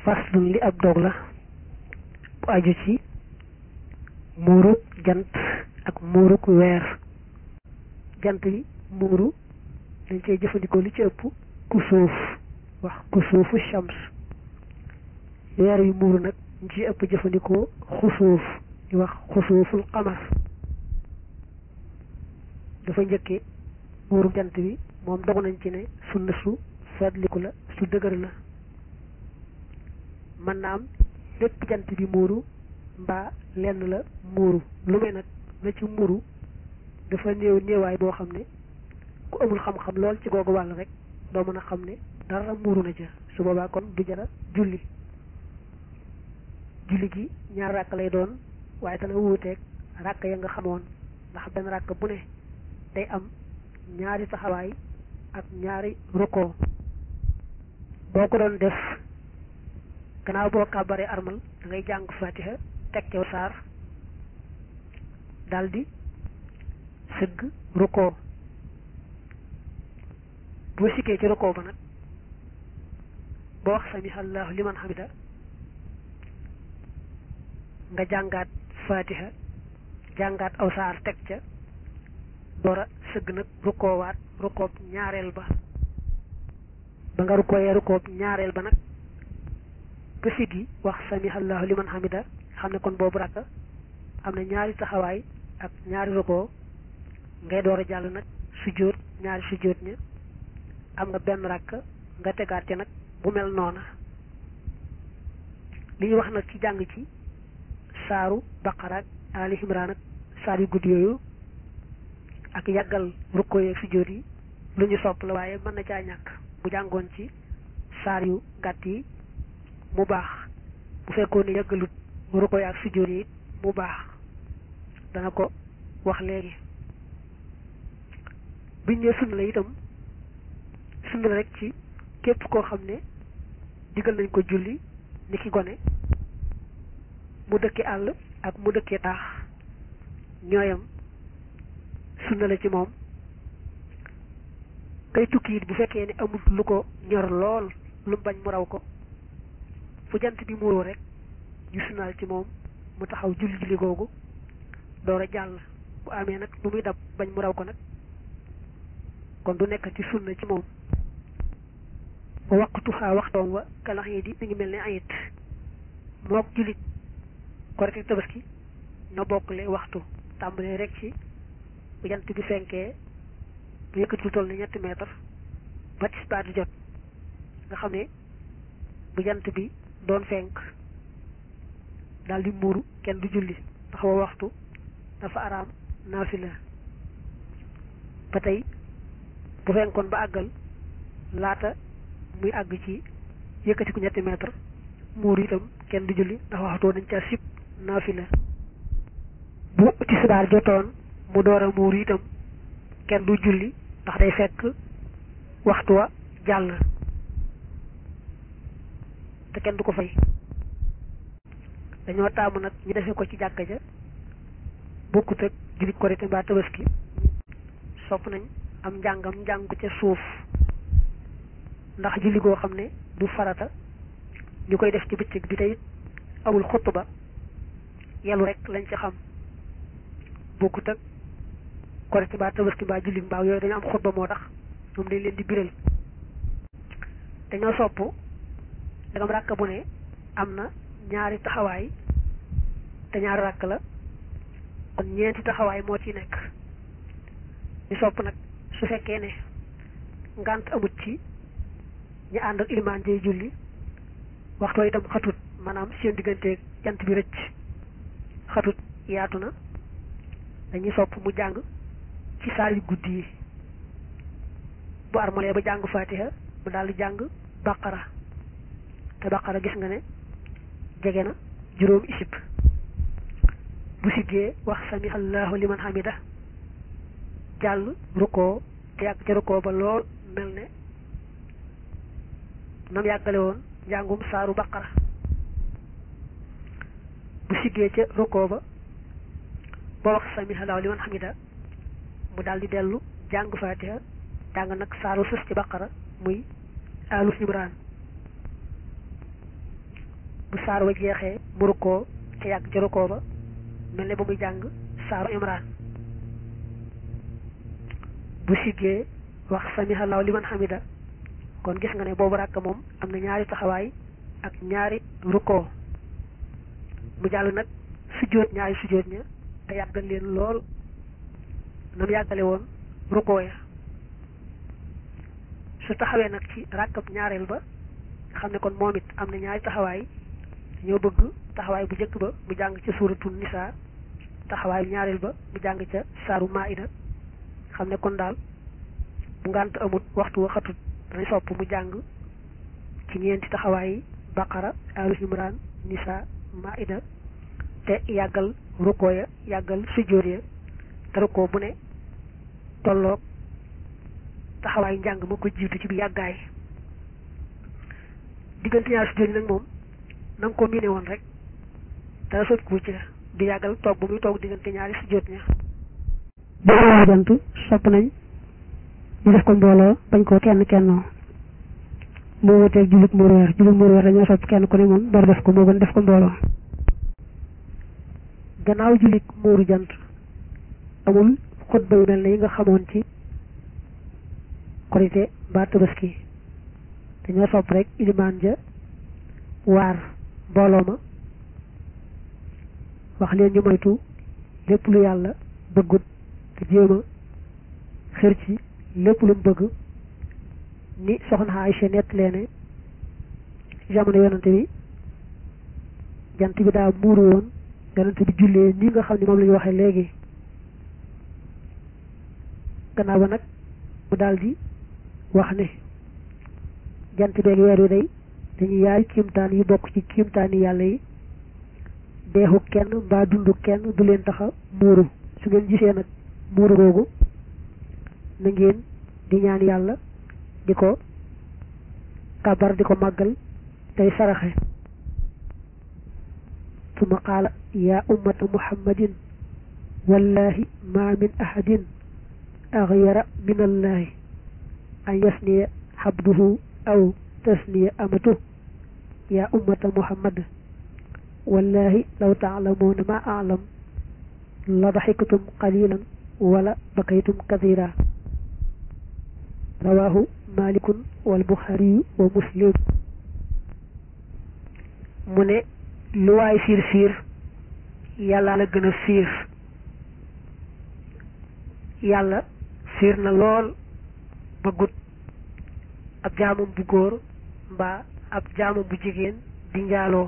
faslun li ab dog la bu aju ci muurug jant ak muurug weer jant bi muuru dañ cey jëfandikoo li ci ëpp kusuuf wax kusuufu shams weer yu muuru nag ñu ci ëpp jëfandikoo xusuuf di wax xusuuful qamar dafa njëkke muuru jant bi moom dogu nañ ci ne sunna su fadliku la su dëgër la mën naa am lépp jant bi muuru mbaa lenn la muuru lu may nag la ci muuru dafa néew néewaay boo xam ne ku amul xam-xam lool ci googu wàll rek doo mën a xam ne dara muuru na ca su boobaa kon du jara julli julli gi ñaar ràkk lay doon waaye dana wuuteeg ràkk ya nga xamoon ndax benn ràkk bu ne day am ñaari taxawaay ak ñaari rukkoo boo ko doon def gannaaw boo kàbbaree armal da ngay jàng fatiha teg cew saar daldi sëgg rukkoo boo sikkee ci rukkoo ba nag boo wax samiha allahu liman hamida nga jàngaat fatiha jàngaat aw saar teg ca door a sëgg nag rukkoowaat rukkoob ñaareel ba ba nga rukkooyee rukkoob ñaareel ba nag ba siggi wax samiha allahu liman hamida xam ne kon boobu rakk am na ñaari taxawaay ak ñaari rukkoo ngay door a jàll nag sujjóot ñaari sujjóot ña am nga benn rakk nga tegaat ca nag bu mel noona li ñu wax nag ci jàng ci saaru baqara ak ali imran ak saar yu gudd yooyu ak yàggal rukkoo yeeg sujjóot yi lu ñu sopp la waaye mën na caa ñàkk bu jàngoon ci saar yu gàtt yi mu baax bu fekkoon ne yàggalut rukkoo yi ak sujjóot yi mu baax dana ko wax léegi biñ ne sunna la itam sunna la rek ci képp koo xam ne digal nañ ko julli ni ki gone mu dëkke àll ak mu dëkkee taax ñooyam sunna la ci moom kay tukki it bu fekkee ne amul lu ko ñor lool lu bañ mu raw ko fu jant bi muuroo rek ñu sunnaal ci moom mu taxaw julli julli googu door a jàll bu amee nag lu muy dab bañ mu raw ko nag kon du nekk ci sunna ci moom waqtu xaa waxtoom wa kalax yi di mi ngi mel ne ayit mook jullit korite tabaski ñoo bokkle waxtu tàmbalee rek ci bu jant bi fenkee bu yëkkati lu toll ni ñetti mètre ba tisbaar di jot nga xam ne bu jant bi doon fenk daal di muuru kenn du julli ndax wa waxtu dafa araam naafila ba tey bu fenkoon ba àggal laata muy àgg ci yëkkati ku ñetti mètre muuru itam kenn du julli ndax waxtoo dañ ca sib naafila bu tisbaar jotoon mu door a muuru itam kenn du julli ndax day fekk waxtu wa jàll te kenn du ko fay dañoo taamu nag ñu defee ko ci jàkka ja bokkut ak julli korite mbaa tabaski sopp nañ am njàngam njàng ko ca suuf ndax julli goo xam ne du farata ñu koy def ci bëccëg bi tey amul xutba yelu rek lañ ci xam bokkut ak korite mbaa tabaski mbaa julli mbaa yooyu dañu am xutba moo tax ñoom dañ leen di biral dañoo sopp dagam ràkk bu ne am na ñaari taxawaay te ñaari ràkk la kon ñeenti taxawaay moo ci nekk ñu sopp nag su fekkee ne ngant amut ci ñu ànd ak ilimaan jay julli waxtoo itam xatut maanaam seen digganteeg jant bi rëcc xatut yaatu na dañuy sopp mu jàng ci saar yu guddi yi bu armalee ba jàng fatiha mu daal di jàng baqara te baqara gis nga ne jege na juróom isib bu siggee wax sami allahu liman hamida jàll rukkoo te yàgg ca rukkoo ba lool mel ne nam yàggale woon njàngum saaru baqara bu siggee ca rukkoo ba ba wax sami allahu liman hamida mu daal di dellu jàng fatiha jàng nag saaru sës ci baqara muy alu imran bu saar wa jeexee mu rukkoo te yàgg ci rukkoo ba mel ne ba muy jàng saaru imran bu siggee wax samihallahu liman hamida kon gis nga ne boobu ràkk moom am na ñaari taxawaay ak ñaari rukkoo mu jàll nag sujjóot ñaari sujjóot ña te yàggal leen lool na mu yàggale woon rukkoo ya su taxawee nag ci ràkkab ñaareel ba xam ne kon moom it am na ñaari taxawaay ñoo bëgg taxawaay bu njëkk ba mu jàng ca suuratul nisaa taxawaayu ñaareel ba mu jàng ca saaru maida xam ne kon daal bu ngànt amut waxtu wa xatut dañu sopp mu jàng ci ñeenti taxawaay baqara alu imran nisaa maida te yàggal rukkoo ya yàggal sujjóot ya te rukkoo bu ne tolloog taxawaay njàng ma ko jiitu ci bi yàggaay diggante ñaari sujjóot yi nag moom na nga ko miine woon rek dara sot ku ci di yàggal toog bu muy toog diggante ñaari sujjóot ña bu amee jant sopp nañ ñu def ko mbooloo bañ koo kenn kennoo moo wuteeg jullit muur weer jullit muur weer dañoo sopp kenn ku ne moom door def ko moo gën def ko mbooloo gannaaw jullit muuru jant amul xutba yu mel ne yi nga xamoon ci korite ba tabaski dañoo sopp rek ilimaan ja waar mbooloo ma wax leen ñu moytu lépp lu yàlla bëggut te jéem a xër ci lépp lu mu bëgg ni soxna Aysa nett leene jamono yonante bi jant bi daa muuru woon yonante bi jullee nii nga xam ne moom la ñu waxee léegi gannaaw ba nag mu daldi wax ne jant beeg weer wi day dañuy yaay kiimtaan yu bokk ci kiimtaani yàlla yi deexu kenn mbaa dundu kenn du leen taxa muuru su ngeen gisee nag muuru googu na ngeen di ñaan yàlla di ko kabar di ko màggal tey saraxe suma qaala yaa ummata muhammadin wallahi ma min ahadin axyara min allahi an yasniya xabduhu aw tasniya amatu yaa ummata muhammad wallahi law taalamuuna ma alam la daxiktum qalilan wala bakaytum kathira rawahu malikun wal buxaariyu wa muslim mu ne lu waay fiir fiir yàlla la gën a fiir yàlla fiir na lool bëggut ab jaamam bu góor mbaa ab jaamam bu jigéen di njaaloo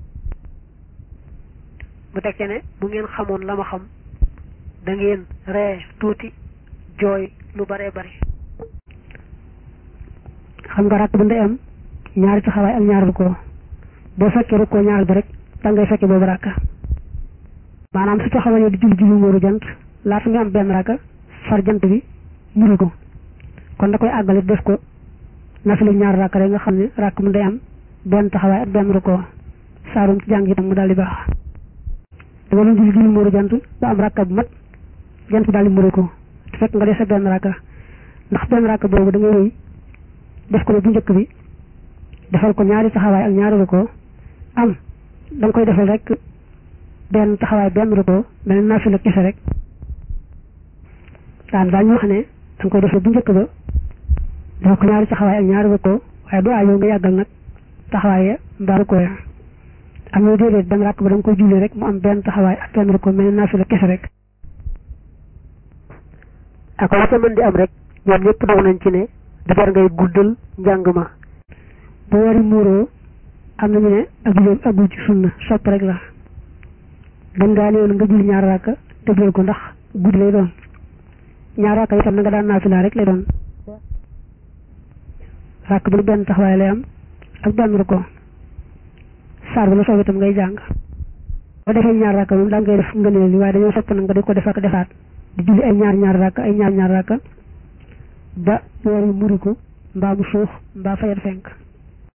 mu tekke ne bu ngeen xamoon la ma xam da ngeen ree tuuti jooy lu bare bari xam nga rakk bu ndey am ñaari taxawaay ak ñaar rukkoo boo fekkee rukkoo ñaar bi rek da ngay fekke boobu rakka maanaam su taxawee di julli julli muuru jant laata nga am benn rakka far jant bi muri ko kon da koy àggale def ko nafila ñaar rakka rek nga xam ne rakk bu ndey am benn taxawaay ak benn rukkoo saarum ci jàng itam mu daal di baax dama doon julli julli muuru jant ba am rakka bu mat jant bi daal di muri ko te fekk nga dese benn rakka ndax benn rakka boobu da ngay wéy def ko ne bu njëkk bi defal ko ñaari taxawaay ak ñaari rukkoo am da nga koy defal rek benn taxawaay benn rukkoo mel ne naafila kese rek daan daañu wax ne da nga koy defal bu njëkk ba defal ko ñaari taxawaay ak ñaari rukkoo waaye du aayoo nga yàggal nag taxawaay ya mbaa rukkoo ya am na déedéet benn rakk ba da nga koy julli rek mu am benn taxawaay ak benn rukkoo mel ne naafila kese rek ak la ca mën di am rek ñoom ñëpp doog nañ ci ne du jar ngay guddal njàng ma bu wari muuroo am nañu ne ak julleem agul ci sunna sopp rek la gën ngaa néew nga julli ñaar raaka tëbal ko ndax guddi lay doon ñaar raaka itam na nga daan naafila rek lay doon raaka bu ne benn taxawaay lay am ak benn ruko saar ba la soob itam ngay jàng boo defee ñaar raaka moom daa ngay def ngëneel li waaye dañoo sopp nag nga di ko def ak defaat di julli ay ñaar ñaar raaka ay ñaar ñaar raaka ba weer wi muri ko mbaa mu suux mbaa fayal fenk